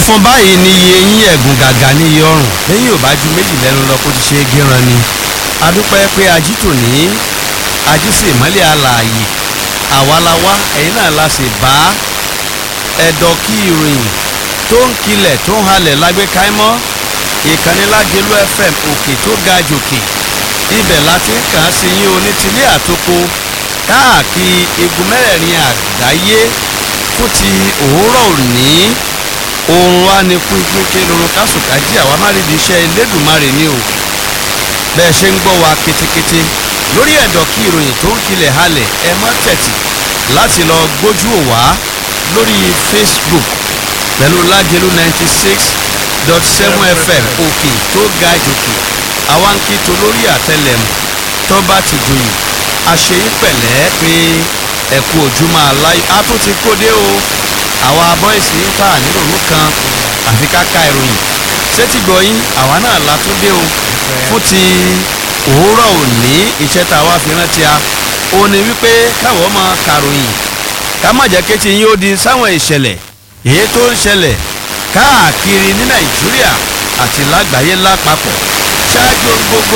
funfun báyìí ni iye eyín ẹ̀gùn gàgà ní iye ọrùn lẹ́yìn ò bá ju méjì lẹ́nu lọ kó ti ṣe é gíran ni adúpẹ́ pé ají tò ní ají sì mọ́lẹ̀ alààyè àwa la wá ẹ̀yin náà la sì bá ẹ̀dọ̀ kí ìròyìn tó ń kilẹ̀ tó ń halẹ̀ lágbé káímọ́ ìkànnì Lágelú FM òkè tó ga jòkè ibẹ̀ láti ń kàn án sí yín onítìlé àtòkò káàkiri igun mẹ́rẹ̀ẹ̀rin àgbáyé fún ti òwúrọ̀ òní oorun wa ni kú ikú ké lorun kásùkájí àwa má rí di iṣẹ́ Elédùmarè ni o bẹ́ẹ̀ ṣe ń gbọ́ wa ketekete lórí ẹ̀dọ̀ kí ìròyìn tó ń kilẹ̀ halẹ̀ ẹ má tẹ̀tì láti lọ gbójú ò wá lórí Facebook pẹ̀lú Lágelú ninety six dot seven FM òkè tó ga jòkè àwa ń kí to lórí àtẹlẹmù tó bá ti joyè àṣeyí pẹ̀lẹ́ pé ẹ̀kú ojúmọ́ aláyọ̀ á tún ti kóde o àwa bọ́ìsì ń ta nírònú kan àfi káka ìròyìn sétí gbọ̀yìn àwa náà la tún dé o fún ti òwúrọ̀ òní iṣẹ́ tá a wá fi rántí a ó ní wípé káwọ́ máa kàròyìn ká má jẹ́ kétí yín ó di sáwọn ìṣẹ̀lẹ̀ èyí tó ń ṣẹlẹ̀ káàkiri ní nàìjíríà àti lágbàáyé lápapọ̀ ṣáájú ohun gbogbo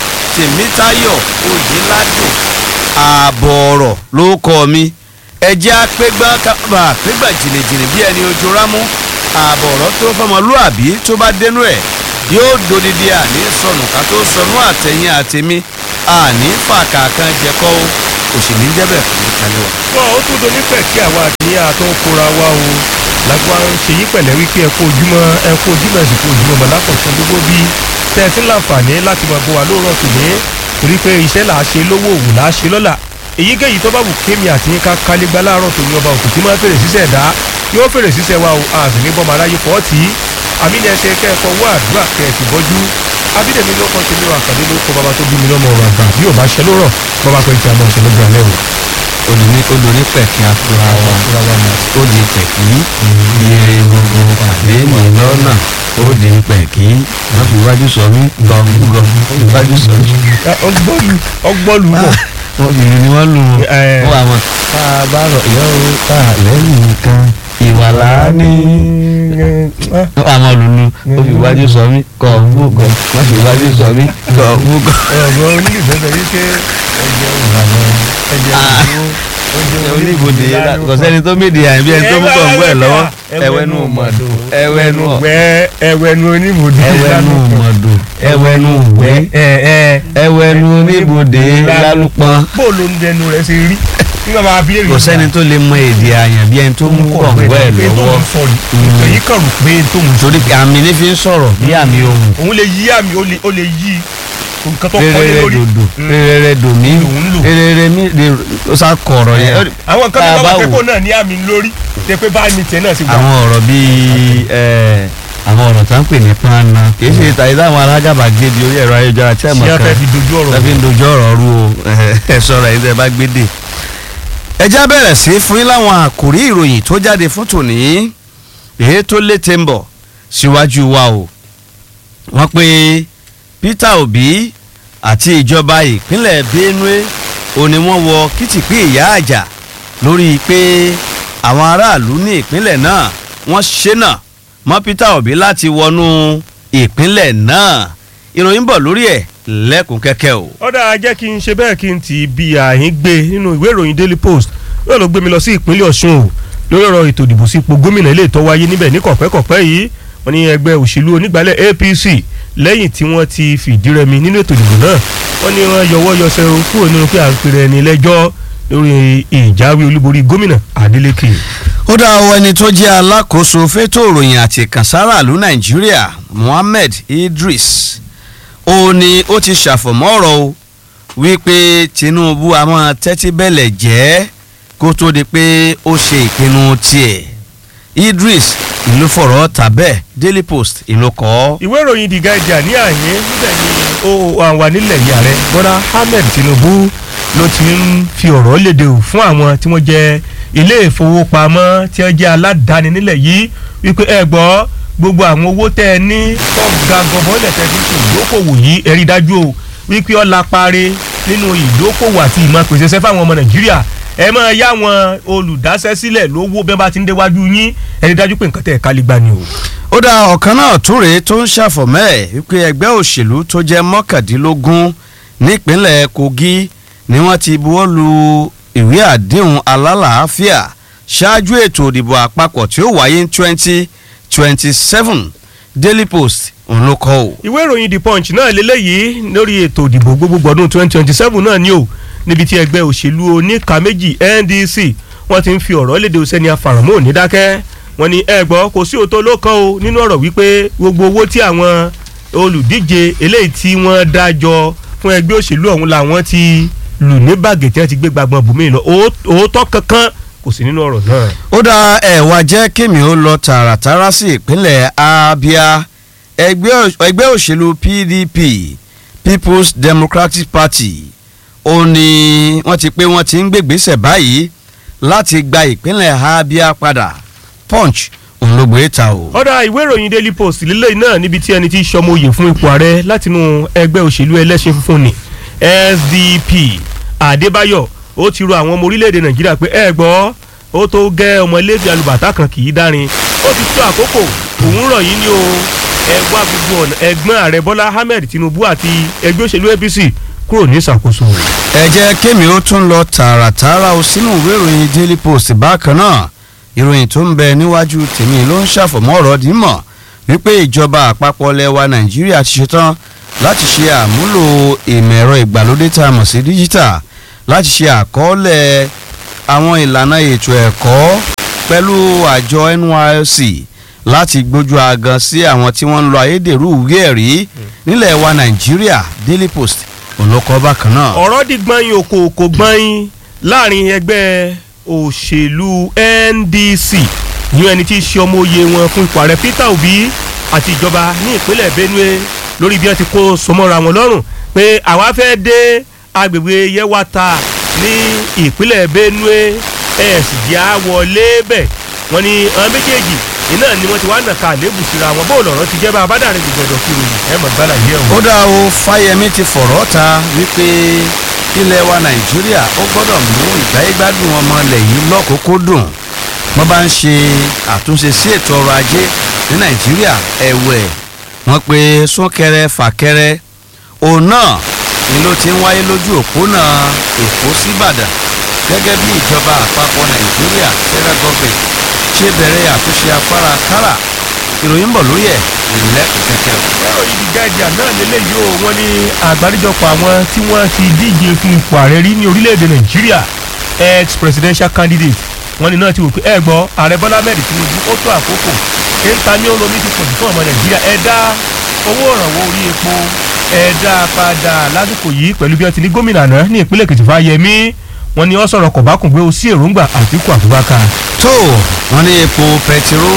tèmítayọ̀ oyèládùn ààbọ̀ ọ̀rọ̀ ló kọ́ mi ẹjẹ́ apẹ́gbá kábà apẹ́gbà jìnnìjìnnì bí ẹni ojú rámú ààbọ̀ ọ̀rọ̀ tó fọmọlúàbí tó bá dénú ẹ̀ yóò dodidi àní sọnù ká tó sọnù àtẹ̀yìn àtẹ̀mí àní fàkàkàn jẹ́kọ́ o òṣèlú jẹ́bẹ̀ fún mi kalẹ̀ wá. wọn ó tún doní pẹ̀ kí àwa àti àtọ́ kóra wa o lágbá ń ṣe yí pẹ̀lẹ́ wípé ẹ kú ojúmọ́ ẹ kú ojúmọ́ ẹ̀sìn kú ojúmọ́ mọ̀lákọ̀ọ́sán gbogbo bí tẹ́ ẹ ti ń láǹfààní láti máa bọ́ wa lóòrọ̀ tòní torí pé iṣẹ́ là á ṣe lówó òwò là á ṣe lọ́la èyíkéyìí tó bá wù kémi àti yín ká kálégbá láàárọ̀ tòní ọba òkú tí máa fèrè sísẹ̀ dá yóò fèrè sísẹ̀ wa o a sì ní bọ́mọ aráyé pọ̀ tí àmì ni ẹsẹ̀ kẹ́ẹ̀kọ́ wá àdúrà kẹ́ẹ̀sì bọ́jú abídẹ̀mí ló kọ́ tèmi wà kàdé ló kọ́ bàbá tó bí mi lọ́mọ ọ̀rọ̀ àgbà bí ò bá ṣe lórọ̀ bàbá pé kí a máa ṣe lójú alẹ́ o. olùní olùní pẹ̀kí afura wa ó di pẹ̀kí ire gbogbo pàdé mi lọ́nà ó di pẹ̀kí wọ́n fi wájú sọ mí gọ̀ǹgọ̀ wọ́n fi wájú sọ mí. ọgbọ́lù ọgbọ́lù bọ̀. wọ́n fi ni wọ́n lù Ẹ. wọ́n wà wọ́n. tá a bá rọ̀ yọ ó tá a lẹ́yìn kan ìwà láàánú. wọ́n wà wọ́n lùlù ó fi wájú sọ mí gọ̀ǹgọ̀ wọ́n fi wájú sọ mí gọ̀ǹgọ̀. ọ̀rọ̀ onílùfẹ́ sọ wípé ẹ̀jẹ̀ ìlànà ẹ̀jẹ̀ ìdúró oníbodè kò sẹ́ni tó méde àyàn bí ẹni tó mú kọ̀ǹgọ̀ ẹ̀ lọ́wọ́ ẹwẹ́nu mọ̀dò ẹwẹ́nu wẹ́ ẹwẹ́nu oníbodè ẹwẹ́nu mọ̀dò ẹwẹ́nu wẹ́ ẹwẹ́nu oníbodè lálùpọ̀n. bóòlù ń dẹnu rẹ ṣe rí nígbà máa bí èrè kò sẹ́ni tó lè mọ èdè àyàn bí ẹni tó mú kọ̀ǹgọ̀ ẹ̀ lọ́wọ́ èyí kàn rò pé tó ń sọ torí àmì ní fi ń sọ̀rọ̀ bí àmì ohùn òun lè yí àmì ó lè- ó lè yí nǹkan tó kọ́ lé rere lórí dòdò Mm. rere dòmí Lòun lò. rere mi lè ó sá kọ̀rọ̀ yẹn. àwọn nǹkan tá a tó bá bá wò- pépò náà ní àmì lórí tẹ pé bá mi tiẹ̀ náà sì wà. àwọn ọ̀rọ̀ bíi ẹ̀, àwọn ọ̀rọ̀ tá ń pè ní pánà kì í ṣe tàyí táwọn alágàbàgebè orí ẹ̀rọ ayélujára tí ẹ̀ mọ̀ ṣé a kan fẹ́ fi dojú ọ̀rọ̀ tàbí ń dojú ọ̀rọ̀ rú o ẹ sọ̀rọ̀ ẹ̀yin tẹ́ ẹ bá gbé dè. ẹ já bẹ̀rẹ̀ sí fún yín láwọn àkòrí ìròyìn tó jáde fún tòní èyí tó létè ń bọ̀ síwájú wa o. wọ́n pe Peter Obi àti ìjọba ìpínlẹ̀ Benue ó ní wọ́n wọ kìtìpí ìyá àjà lórí pé àwọn aráàlú ní ìpínlẹ̀ náà wọ́n ṣẹ́nà mọ́ Peter Obi láti wọnú ìpínlẹ̀ náà ìròyìn bọ̀ lórí ẹ̀ lẹ́kùn kẹ́kẹ́ o. ọ̀dà jẹ́ kí n ṣe bẹ́ẹ̀ kí n ti bí àhín gbé nínú ìwé ìròyìn Daily Post yóò lọ gbé mi lọ sí ìpínlẹ̀ Ọ̀ṣun o lórí ọ̀rọ̀ ètò ìdìbò sípò gómìnà ilé ìtọ́ wáyé níbẹ̀ ní kọ̀pẹ́kọ̀pẹ́ yìí wọ́n ní ẹgbẹ́ òṣèlú onígbàálẹ̀ APC lẹ́yìn tí wọ́n ti fìdí rẹmi nínú ètò ìdìbò náà wọ́n ní wọ́n yọwọ́ yọsẹ̀ o kúrò nínú pé à ń pèrè ẹni lẹ́jọ́ lórí ìjáwé olúborí gómìnà Adeleke. ó dá ọ ẹni tó jẹ́ alákòóso fétò ìròyìn àti ìkànsára ìlú nàìjíríà Mohammed Idris ó ní ó ti ṣàfọ̀mọ́ ọ̀rọ̀ o wípé Tinubu a máa tẹ́tí bẹ̀lẹ̀ jẹ́ kó tó di pé ó ṣe ìpinnu tiẹ̀ Idris ìlú fọ̀rọ̀ tàbẹ́ Daily Post ìlú kọ́. ìwé ìròyìn The Guardian ní àyè níbẹ̀ ni ó wà nílẹ̀ yìí ààrẹ bọ́lá ahmed tinubu ló ti ń fi ọ̀rọ̀ léde o fún àwọn tí wọ́n jẹ́ ilé ìfowópamọ́ tí wọ́n jẹ́ aládàáni nílẹ̀ yìí wípé ẹ gbọ́ gbogbo àwọn owó tẹ́ ẹ ní tọ́ga gọbọ́lẹ̀ tẹ́ fi ṣe ìdókòwò yìí ẹ rí dájú o wípé ó lápáre nínú ìdókòwò àti ìmọ̀ pèsè sẹ́fà àwọn ọmọ nàìjíríà ẹ máa yá wọn olùdásẹ́sílẹ̀ lówó bí wọ́n bá ti ń déwájú yín ẹni dájú pé nǹkan tẹ̀ ká lè gbà ni o. ó dá ọ̀kan náà tún rèé tó ń ṣàfọ̀mọ́ ẹ̀ wípé ẹgbẹ́ òṣèlú tó jẹ́ mọ́kàndínlógún nípínlẹ̀ Kogi ni wọ́n ti buwọ́ lu ìwé àdéhùn alálàáfíà ṣáájú ètò ìdìbò àpapọ̀ tí ó wáyé ní twenty twenty seven Daily Post òun ló kọ́ o. ìwé ìròyìn the punch náà lélẹ́yìí lórí ètò ìdìbò gbogbogbò ọdún twenty twenty seven náà ni o níbi tí ẹgbẹ́ òṣèlú oníka méjì NDC wọ́n ti ń fi ọ̀rọ̀ léde sẹ́ni afàràmọ́ òní dákẹ́ wọ́n ní ẹ gbọ́ kò sí òótọ́ ló kàn o nínú ọ̀rọ̀ wípé gbogbo owó tí àwọn olùdíje eléyìí tí wọ́n dájọ́ fún ẹgbẹ́ òṣèlú ọ̀hún làwọn ti lù ní bàgẹ́ tí wọ́n ti gbé gbàgbọ́n bùnmí lọ òótọ́ kankan kò sí nínú ọ̀rọ̀ náà. ó dá ẹ̀wà jẹ́ kémi ó lọ tààràtàrà sí ìpínlẹ̀ Abia ẹgbẹ́ òṣèlú PDP People's Democratic Party ó ní wọ́n ti pé wọ́n ti ń gbègbèsẹ̀ báyìí láti gba ìpínlẹ̀ Abia padà Punch òun ló gbé ta o. ọ̀dà ìwé ìròyìn Daily Post lílé náà níbi tí ẹni tí sọmọ oyè fún ipò ààrẹ látinú ẹgbẹ́ òṣèlú ẹlẹ́sìn funfun ni SDP Adébáyọ̀ ó ti rọ àwọn ọmọ orílẹ̀-èdè Nàìjíríà pé ẹ gbọ́ ó tó gẹ́ ọmọ iléefi alùbàtà kan kì í dárin ó ti tó àkókò òun rọ̀ yín ní o ẹ wá gbogbo ọ̀nà ẹ̀gbọ́n ààrẹ Bọ́lá Ahmed Tinubu àti ẹgbẹ́ òṣèlú APC kúrò ní ìṣàkóso rẹ̀. ẹ jẹ́ kémi ó tún lọ tààràtàrà o sínú ìwé ìròyìn Daily Post bákan náà ìròyìn tó ń bẹ níwájú tèmi ló ń ṣàfọ̀mọ́ ọ̀rọ̀ dímọ̀ wípé ìjọba àpapọ̀ lẹwa Nàìjíríà ti ṣetán láti ṣe àmúlò ìmọ̀ ẹ̀rọ ìgbàlódé tá a mọ̀ sí díjítà láti ṣe àkọọ́lẹ̀ àwọn ìlànà ètò ẹ̀kọ́ pẹ̀lú àjọ NYSC láti gbójú agan sí àwọn tí wọ́n ń lo ayédèrú ìwé ẹ̀rí nílẹ̀ wa Nàìjíríà Daily Post olùkọ́ bákan náà. ọ̀rọ̀ di gbọ́nyin òkò kò gbọ́nyin láàrin ẹgbẹ́ òṣèlú NDC ní ẹni tí í ṣe ọmọ oyè wọn fún ipò ààrẹ Peter Obi àti ìjọba ní ìpínlẹ̀ Benue lórí bí wọ́n ti kó sọmọ́ra wọn lọ́rùn pé àwa fẹ́ dé agbègbè Yewata ní ìpínlẹ̀ Benue ẹ̀ sì jẹ́ àwọlé bẹ̀ wọ́n ní àwọn méjèèjì iná ni wọ́n ti wá nàka àlébù síra wọn bó lọ̀rọ̀ ti jẹ́ bá abádàrin gbọdọ̀ kí ròyìn ẹ̀ mọ̀ gbálà yẹ̀ wọ́n. ó dá o Fáyẹmí ti fọ̀rọ̀ ta wípé ilẹ̀ wa Nàìjíríà ó gbọ́dọ̀ mú ìgbáyégbádùn ọmọ ilẹ̀ yìí lọ́kùnkúndùn wọ́n bá ń ṣe àtúnṣe sí ètò ọrọ̀ ajé ní Nàìjíríà ẹ̀wẹ̀ wọ́n pe súnkẹrẹ fàkẹrẹ òun náà ni ló ti ń wáyé lójú òpónà Èkó síbàdàn gẹ́gẹ́ bí ìjọba àpapọ̀ Nàìjíríà federal government ṣe bẹ̀rẹ̀ àtúnṣe afárá kára ìròyìn ń bọ̀ lórí ẹ̀ ìlẹ́kùn kẹ̀kẹ́. ẹ̀rọ ibi guardian náà lélẹ́yìí o wọ́n ní àgbáríjọpọ̀ àwọn tí wọ́n ti díje fún ipò ààrẹ rí ní orílẹ̀-èdè Nàìjíríà ex presidential candidate wọ́n ní náà ti wò pé ẹ gbọ́ ààrẹ Bọ́lá Ahmed Tinubu ó tó àkókò kéńtà ní olómi ti pọ̀jù fún ọmọ Nàìjíríà ẹ dá owó ìrànwọ́ orí epo ẹ dá padà lásìkò yìí pẹ̀lú bí wọ́n ti ní gómìnà náà ní ìpínlẹ̀ Èkìtì Fáyẹmí wọ́n ní ó sọ̀rọ̀ kọ̀bákùngbé o sí èròǹgbà Àtíkù Abubakar. tó wọ́n ní epo pẹtiró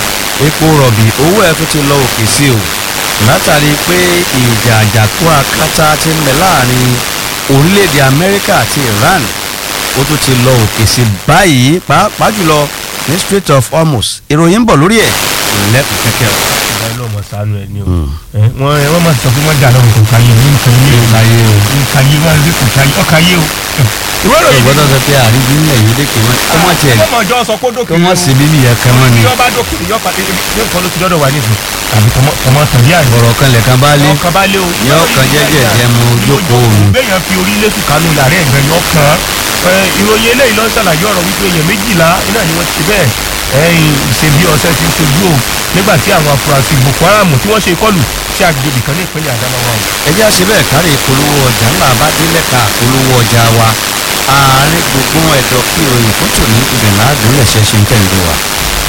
epo rọ̀bì owó ẹ̀ tó ti lọ òkè sí o látàrí pé ìjà àjàkú akátá ti ń bẹ láàrin orílẹ̀-èdè Amẹ́ríkà àti Iran ó tún ti lọ òkè sí báyìí pàápàá jùlọ ní Strait of Hormuz ìròyìn ń bọ̀ lórí ẹ̀ ìlẹ́kùn kẹ́kẹ́ o. ìgbà ló mọ̀ sánú ẹ̀ ní o wọ́n wọ́n máa sọ pé wọ́n dà lọ́wọ́ kò káyé o nǹkan yé o káyé o. nǹkan yé wọ́n rí kò káyé ọ káyé o. ìwé ìròyìn ìgbọ́dọ̀ sọ pé àrídí ńlẹ̀ yìí lékè wọn kọ́ mọ̀ tiẹ̀ ọmọ ìjọ sọ pé dókè kọ́ mọ̀ sí bíbí yẹn kan mọ́ ni yọba dókè yọpa yóò ló ti dọ́dọ̀ wà nísìn àbí tọmọ tàn yá rẹ. ọ̀rọ̀ kan lẹ̀kan bá lé ọkàn bá lé o. yọ ọkàn jẹ́jẹ́ jẹ́ mu jókòó òun. béèyàn fi orí lẹ́sùn kánú làárẹ̀ ẹ̀gbẹ́ yọ kàn án ìròyìn eléyìí ló ń ṣàlàyé ọ̀rọ̀ wípé èèyàn méjìlá iná ni wọ́n ti bẹ́ẹ̀ ẹ̀yìn ṣe bí ọ̀sẹ̀ ti ń ṣojú o nígbà tí àwọn afurasí Boko Haram tí wọ́n ṣe ìkọlù sí agbègbè kan ní ìpínlẹ̀ Adamawa o. ẹ jẹ́ àṣẹ bẹ́ẹ̀ kárí ìpolówó ọjà ńlá bá délẹ̀ ká ìpolówó ọjà wa ààrẹ gbogbo ẹ̀dọ̀ kí ìròyìn fún tòní ibẹ̀ láàdúró lẹ̀ṣẹ̀ ṣe ń tẹ̀lé wa.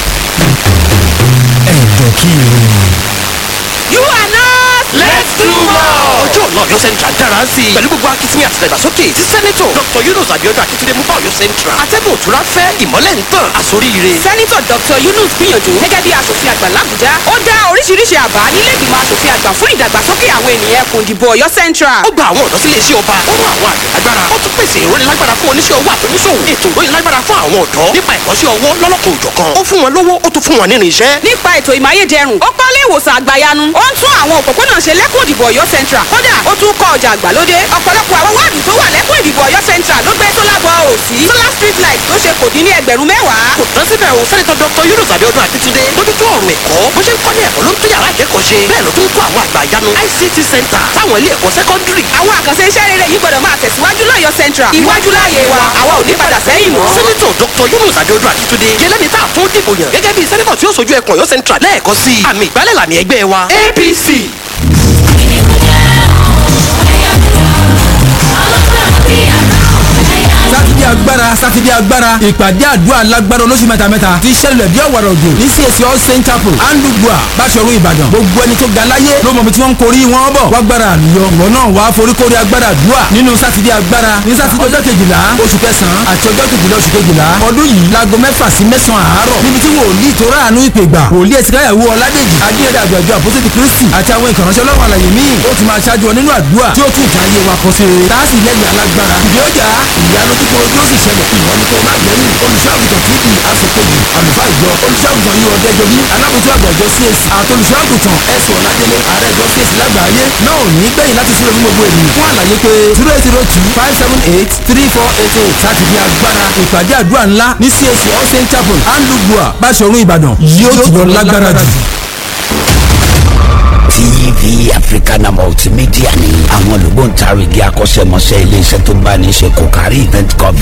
ẹ̀dọ̀ kí ìròyìn. You are not. Let's do more. ọjọ́ ọ̀la Ọ̀yọ́ Central dára sí i. pẹ̀lú gbogbo akitiyan àti ìdàgbàsókè tí sẹ́nẹ́tọ̀ Dr. Yunus Abiodun Akitunde mú bá Ọ̀yọ́ Central. atẹ́gùn òtúrá fẹ́ ìmọ́lẹ̀ ń tàn àsoríire. sẹ́nitọ̀ dr yunus gbìyànjú gẹ́gẹ́ bí asòfin àgbà làbújá ó dá oríṣiríṣi àbá nílé ìgbìmọ̀ asòfin àgbà fún ìdàgbàsókè àwọn ènìyàn ẹkùn ìdìbò ọ̀yọ́ central. ó gba àwọn ọ̀dọ́ sílé iṣẹ́ ọba ó rán àwọn àgbẹ̀ lágbára ó tún pèsè ìrónilágbára fún oníṣẹ́ owó àtúnṣòwò ètò ìrónilágbára fún àwọn ọ̀dọ́ nípa ẹ̀kọ́ṣẹ́ ọwọ́ lọ́lọ́kọ̀ òjọ̀kan ó fún wọn lówó ó tún fún wọn nínú iṣẹ́. nípa ètò ìmáyédẹrùn ó pálí ìwòsàn àgbàyanu ó ń tún àwọn òpópónà ṣe lẹ́kùn ìdìbò ọ̀yọ́ central kódà ó tún kọ́ ọjà àgbàlódé ọ̀pọ̀lọpọ̀ àwọn wáàdù tó wà lẹ́kùn ìdìbò ọ̀yọ́ central ló gbé solar ball ò sí solar street light tó ṣe kò dín ní ẹgbẹ̀rún mẹ́wàá kò tán síbẹ̀ o sẹ́nitọ́ dr yunus abiodun akitunde mójútó ọ̀rọ̀ ẹ̀kọ́ bó ṣe ń kọ́ ní ẹ̀kọ́ ló ń tún yàrá ìkẹ́kọ̀ọ́ ṣe bẹ́ẹ̀ ló tún kọ́ àwọn àgbà ìyanu ict center táwọn ilé ẹ̀kọ́ sẹ́kọ́ndírì àwọn àkànṣe iṣẹ́ rere yìí gbọ́dọ̀ máa tẹ̀síwájú lọ́yọ̀ central iwájú láàyè wa àwa ò ní padà sẹ́yìn mọ́. sẹ́nitọ̀ dr yunus abiodun akitunde yẹlẹ́ni tá a tún dìbò yàn gẹ́gẹ́ bí sẹ́nitọ̀ tí ó sojú ẹkùn ọ̀yọ́ central lẹ́ẹ̀kọ́ sí i àmì ìgbálẹ̀ làmì ẹgbẹ́ wa apc. sátidé agbára sátidé agbára ìpàdé àdúrà lágbára olóṣù mẹ́tamẹ́ta ti ṣẹlẹ̀ bí ọ̀wàrà òjò ní CAC all saint chapel andugba báṣọ̀run ìbàdàn gbogbo ẹni tó ga láyé ló mọ̀ bí tí wọ́n ń korí wọn bọ̀ wágbára àlùyọ ìwọ náà wàá foríkorí agbára àdúrà nínú sátidé agbára ní sátidé ọjọ́ kejìlá oṣù kẹsàn-án àti ọjọ́ kejìlá oṣù kejìlá ọdún yìí láago mẹ́fà sí mẹ́sàn-án àárọ̀ níbi tí wòlíì tó ráàánú ìpè gbà wòlíì ẹ̀sìnkáyàwó ọládèjì adéyẹdẹ àjọ̀jọ̀ àpótí kristi àti àwọn ìkànnì ọlọ́run àlàyé míì ó ti máa ṣáájú ọ nínú àdúrà tí ó tún ìtàn ayé wa kọ sí rere tá a sì lẹ́yìn alágbára ìdí ọjà ìyanu kíkọ ojú ó sì ṣẹlẹ̀ ìwọ ni kò má gbẹ̀yìn olùṣọ́àgùtàn tí kì í aṣèkejì àlùfáà ìjọ olùṣọ́àgùtàn yìí ọ̀dẹ́jọbí alábòtú àgbà ìjọ CAC àti olùṣọ́àgùtàn ẹ̀sùn ọ̀làdélé ààrẹ ìjọ CAC lágbàáyé náà ò ní gbẹ̀yìn láti súnlẹ̀ fún gbogbo ènìyàn fún àlàyé pé zero eight zero two five seven eight three four eight eight sátidé agbára ìpàdé àdúrà ńlá ní CAC all saint chapel andugua báṣọ̀run ìbàdàn yóò ti lọ lágbára jù. TV Africana Multimedia ni àwọn olùgbòǹtarìgì akọ́ṣẹ́mọṣẹ́ iléeṣẹ́ tó bá ní í ṣe kò kárí event coverage